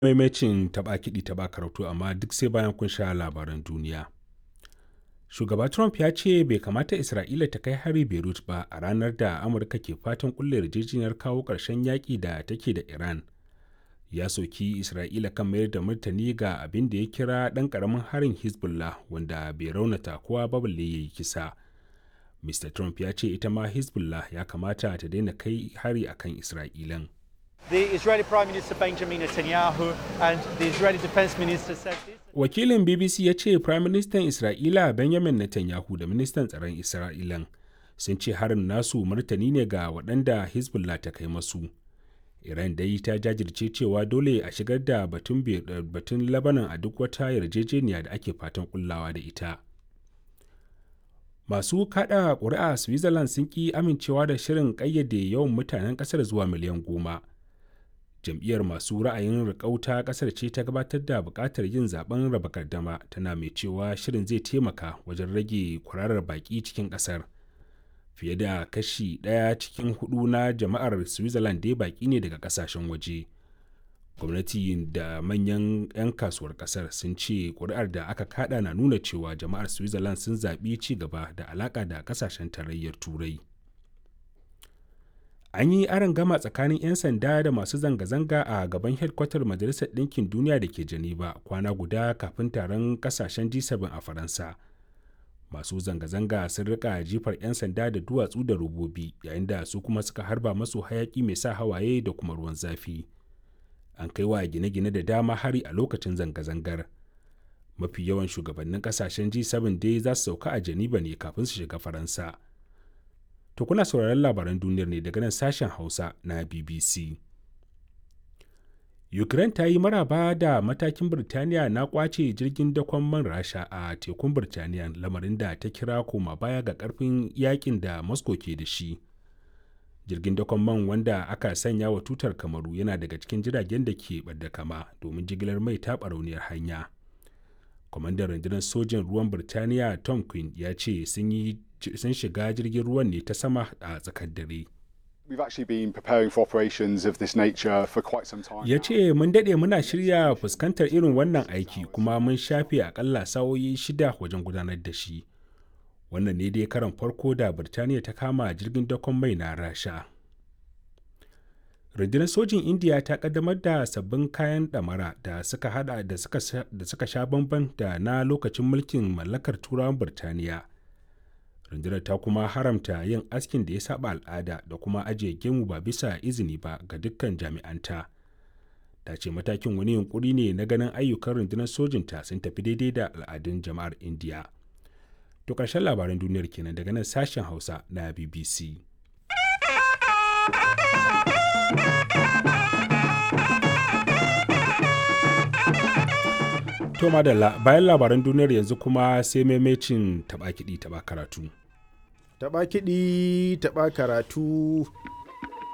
maimacin taɓa kiɗi taɓa karatu amma duk sai bayan kun sha labaran duniya. Shugaba Trump ya ce bai kamata Isra'ila ta kai hari Beirut ba a ranar da Amurka ke fatan kulle yarjejeniyar kawo ƙarshen yaƙi da take da Iran. Ya soki Isra'ila kan mayar da martani ga abin da ya kira ɗan ƙaramin harin Hezbollah wanda bai raunata kowa ba balle ya yi kisa. Mr. Trump ya ce ita ma Hezbollah ya kamata ta daina kai hari akan Isra'ilan. The Israeli Prime Minister Benjamin Netanyahu and the Israeli Defense Minister said this. Wakilin BBC ya ce Prime Minister Isra'ila Benjamin Netanyahu da Ministan Tsaron Isra'ilan sun ce harin nasu martani ne ga waɗanda Hezbollah ta kai masu. Iran dai ta jajirce cewa dole a shigar da batun batun Lebanon a duk wata yarjejeniya da ake fatan kullawa da ita. Masu kada ƙuri'a Switzerland sun ƙi amincewa da shirin ƙayyade yawan mutanen ƙasar zuwa miliyan goma. jam'iyyar masu ra'ayin rikauta kasar ce ta gabatar da buƙatar yin zaben raba gardama tana mai cewa shirin zai taimaka wajen rage kwararar baƙi cikin ƙasar fiye da kashi ɗaya cikin hudu na jama'ar switzerland dai baƙi ne daga ƙasashen waje gwamnati da manyan 'yan kasuwar ƙasar sun ce ƙuri'ar da aka kada na nuna cewa jama'ar switzerland sun zaɓi ci gaba da alaƙa da ƙasashen tarayyar turai an yi aron gama tsakanin 'yan sanda da masu zanga-zanga a gaban hedkwatar majalisar ɗinkin duniya da ke geneva kwana guda kafin taron kasashen g7 a faransa masu zanga-zanga sun rika jifar 'yan sanda da duwatsu da robobi yayin da su kuma suka harba masu hayaki mai sa hawaye da kuma ruwan zafi an kai wa gine-gine da dama hari a lokacin zanga-zangar mafi yawan shugabannin kasashen g7 dai za su sauka a geneva ne kafin su shiga faransa To kuna sauraron labaran duniyar ne daga nan sashen Hausa na BBC. Ukraine ta yi maraba da matakin Birtaniya na kwace jirgin dakon man Rasha a tekun Birtaniya lamarin da ta kira koma baya ga karfin yakin da Moscow ke da shi. Jirgin dakon man wanda aka sanya wa tutar kamaru yana daga cikin jiragen da ke ɓadda kama domin jigilar mai ta barauniyar hanya. Kwamandan rundunar sojin ruwan Birtaniya Tom Quinn ya ce sun yi sun shiga jirgin ruwan ne ta sama a tsakar dare. Ya ce mun daɗe muna shirya fuskantar irin wannan aiki kuma mun shafe akalla sa'o'i shida wajen gudanar da shi. Wannan ne dai karan farko da Birtaniya ta kama jirgin dakon mai na Rasha. Rundunar sojin Indiya ta kaddamar da sabbin kayan ɗamara da suka hada da suka sha bamban da na lokacin mulkin mallakar turawan Birtaniya. rundunar ta kuma haramta yin askin da ya saba al'ada da kuma ajiye gemu ba bisa izini ba ga dukkan jami'anta ta ce matakin wani yunkuri ne na ganin ayyukan rundunar sojinta sun tafi daidai da al'adun jama'ar indiya to ƙarshen labaran duniyar kenan daga nan sashen hausa na bbc to madalla bayan labaran duniyar yanzu kuma sai maimacin taɓa kiɗi taɓa karatu taɓa kiɗi taɓa karatu